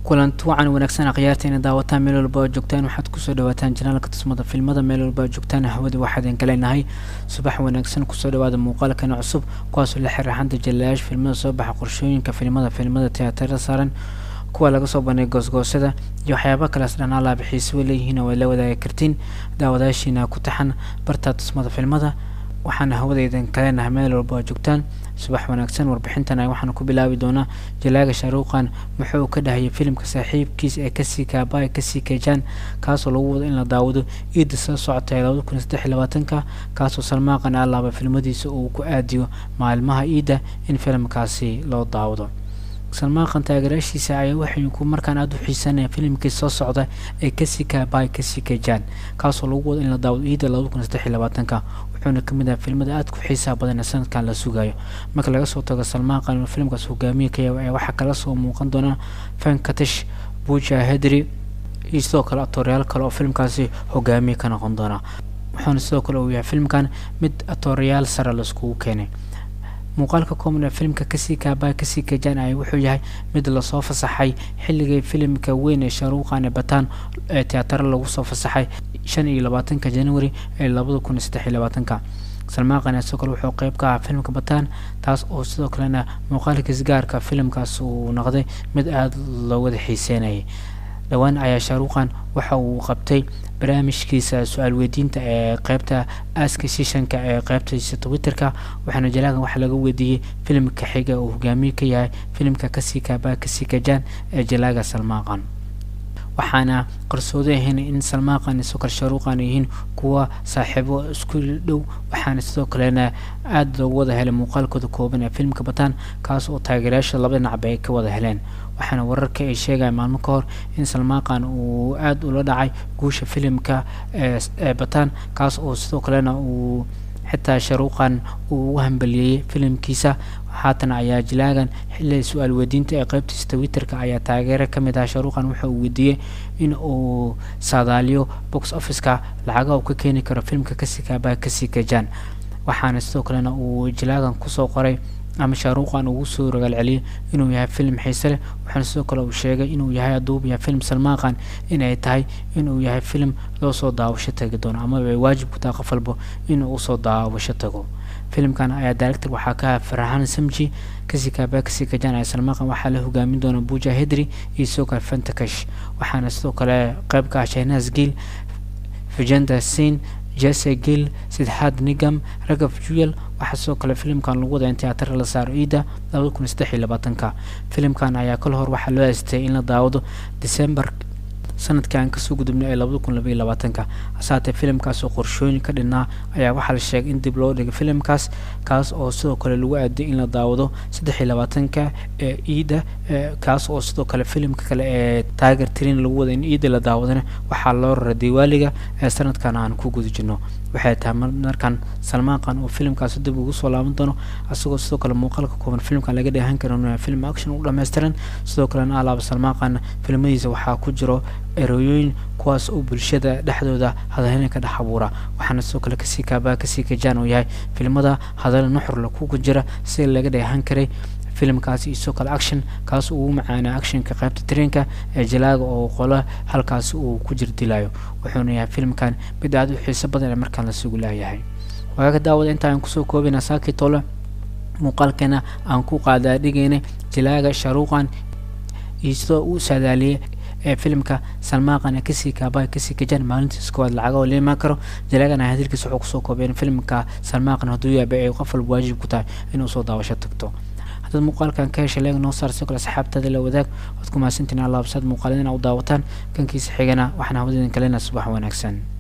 kulanti wacan wanaagsan akhyaarta ina daawataan meel walba oo joogtaan waxaad kusoo dhawaataan janaalka tusmada filmada meel walba oo joogtaan hawada waxaadin kaleenahay subax wanaagsan kusoo dhawaada muuqaalkana cusub kuwaasoo la xiriixanta jalayaasha filmada soo baxa qorshooyinka filmada filmada tiyaatarada saaran kuwa laga soo bandhigay goosgoosada iyo waxyaaba kaleas dhan alaaba xiisaba leeyihiin oo ay la wadaagi kartiin daawadaashiina ku taxan barta tusmada filmada waxaana hawadaydan kaleenahay meel walba oo joogtaan subax wanaagsan warbixintana waxaana ku bilaabi doonaa jalaaga shaaruuqan muxuu ka dhahayay filimka saaxiibkiis ee kasii kaabay kasii keejaan kaasoo lagu wado in la daawado iida soo socotay labada kun iyo saddex iyo labaatanka kaasoo salmaaqan alaaba filmadiisa uu ku aadiyo maalmaha iida in filimkaasi loo daawado salmaaqan taageeraashiisa ayaa waxay ku markaan aada u xiisanaya filimkii soo socda ee kasii kaabay kasii keejaan kaasoo lagu wado in la daawado iida labada kun iyo saddex iyo labaatanka wuxuuna kamid ahaa filmada aada ku xiisaha badan ee sanadkan la sugayo marka laga soo tago salmaaqan filmkaas hogaamiye ka yahay ayaa waxaa kala soo muuqan doona fankatish buja hedri iyo sidoo kale atoryaal kale oo filmkaasi hogaamiye ka noqon doona wuxuuna sidoo kale uu yahay filmkan mid atoryaal sare laiskugu keenay muuqaalka kooban ee filimka kasii kaabaa kasii kajaan ay wuxuu yahay mid lasoo fasaxay xilligii filimka weyn ee shaaruuqan ee bataan ee tiyaataro lagu soo fasaxay shan iyo labaatanka january ee labada kun iyo saddex iyo labaatanka salmaaqan sidoo kale wuxuu qeyb ka ahaa filimka bataan taas oo sidoo kalena muuqaalkiis gaarka filimkaas uu noqday mid aada loo wada xiiseynayay dhowaan ayaa shaaruuqan waxa uu qabtay barnaamijkiisa su-aal weydiinta ee qeybta aaska shishanka ee qeybtiisa twitterka waxaana jalaagan waxaa laga weydiiyey filimka xiga uu hogaamiye ka yahay filimka kasii kaabaa kasii kajaan ee jalaaga salmaaqan waxaana qarsoodo ahayn in salmaaqan iyo sokor shaaruuqan yihiin kuwa saaxiibo isku dhow waxaana sidoo kalena aada loogu wada helay muuqaalkooda kooban ee filimka bataan kaas oo taageerayaasha laba dhinacba ay ka wada heleen waxaana wararka ay sheegaya maalmo ka hor in salmaaqan uu aada ula dhacay guusha filimka ee bataan kaas oo sidoo kalena uu xitaa sharuuqan uu ugu hambaliyeeyey filimkiisa haatan ayaa jilaagan xilli su-aal weydiinta ee qeybtiisa twitterka ayaa taageero ka mid ah sharuuqan waxa uu weydiiyey in uu saadaaliyo box officeka lacaga uu ka keeni karo filimka kasii kaabaa kasii kajaan waxaana sidoo kalena uu jilaagan kusoo qoray ama shaaruuqan ugu soo rogaal celiyay inuu yahay filim xiise leh waxaana sidoo kale uu sheegay inuu yahay aduub yahay filim salmaaqan inay tahay inuu yahay filim loo soo daawasho tagi doono amaba ay waajib ku tahay qof walbo inuu usoo daawasho tago filimkan ayaa director waxaa ka aha farxaan samji kasii kaabaa kasii kajaan ee salmaaqan waxaa la hogaamin doona buja hedri iyo sidoo kale fantakash waxaana sidoo kale qeyb ka ah shahnaas giil fijenda sin jesse gill sidxaad nigam ragaf juyel waxaa sidoo kale filimkan lagu wada in tiyaatar la saaro iida labada kun iyo saddex iyo labaatanka filimkan ayaa kal hor waxaa loo aastay in la daawado december sanadkii aan kasoo gudubnay ee labada kun labaiyo labaatanka hasaatee filimkaas oo qorshooyin ka dhinaa ayaa waxaa la sheegay in dib loo dhigay filimkaas kaas oo sidoo kale lagu aaday in la daawado saddex iyo labaatanka ee iida kaas oo sidoo kale filimka kale ee taager trin lagu wada in iida la daawadana waxaa loo raray diwaaliga ee sanadkan aan ku guda jirno waxay tahay markan salmaaqan uu filimkaasi dib ugu soo laaban doono isagoo sidoo kale muuqaalka kooban filimkan laga dheehan karo inuu film action u dhammaystiran sidoo kalena alaaba salmaaqan filmadiisa waxaa ku jiro erooyooyin kuwaas oo bulshada dhexdooda hadalina ka dhex abuura waxaana sidoo kale kasii kaabaa kasii kajaan uu yahay filimada hadal nuxurla kuga jira sida laga dheehan karay filimkaasi iyo sidoo kale action kaas ugu macaana actionka qaybta tareenka ee jalaaga oo qolo halkaasi uu ku jir dilayo wuxuuna yahay filimkan mid aada u xiiso badan ee markaan la sugu laayahay waaga daawada inta aan kusoo koobina saakii tole muuqaalkeena aan ku qaadaa dhigaynay jalaaga shaaruuqan iyo sidoo uu saadaaliyey ee filimka salmaaqan ee kasii kaabaa kasii kajaan maalintiis koowaad lacaga oo liimaan karo jalaagana hadalkiisa wuxuu kusoo koobeen filimka salmaaqan hadduu yaaba ay qof walba waajib ku tahay inuu soo daawasho tagto haddaad muuqaalkan ka heshay leeg noo saar sidoo kale asxaabtaada la wadaag waad ku mahadsantiin alaabsaad muuqaalada ina u daawataan kankiisa xigana waxaan hawadidin kalena subax wanaagsan